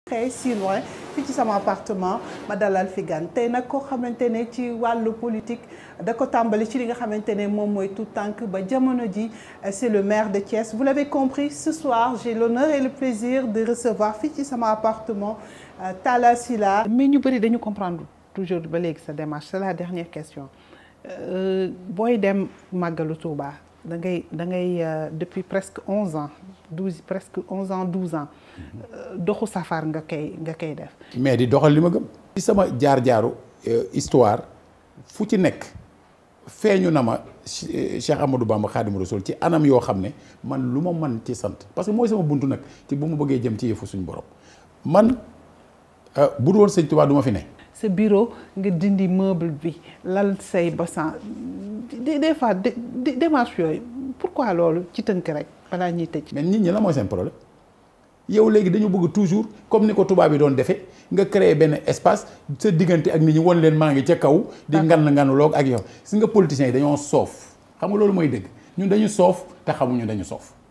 très si loin fii ci sama appartement ma dalal fi gan tey nag koo xamante ne ci wàllu politique da ko tàmbali ci li nga xamante ne moom mooy tout tànk ba jamono ji c'est le maire de Thiès vous l'avez compris ce soir j'ai l'honneur et le plaisir de recevoir fii ci sama appartement Talla Sylla mais ñu bëri dañu comprendre toujours ba léegi sa démarche c'est la dernière question booy dem màggalu Touba da ngay da ngay depuis presque onze ans douze presque onze ans douze ans doxu safar nga koy nga koy def. mais di doxal li ma gëm. ci sama jaar-jaaru histoire fu ci nekk feeñu na ma Cheikh Amadou Bamba Khadim Rasoul ci anam yoo xam ne man lu ma mën ci sant parce que mooy sama buntu nag ci bu ma bëggee jëm ci yëfu suñu borom man bu dul woon sëñ Tuubaa du ma fi ne. sa bureau nga dindi meuble bi lal say basan des fois démarche yooyu pourquoi loolu ci tënk rek balaa ñuy tëj. mais nit ñi la mooy seen problème yow léegi dañu bëgg toujours comme ni ko tubaab yi doon defee nga créer benn espace sa diggante ak nit ñi won leen maa ngi ca kaw. di ngan nganuloog ak yow si nga politiciens yi dañoo soof xam nga loolu mooy dëgg ñun dañu soof te xamuñu dañu soof.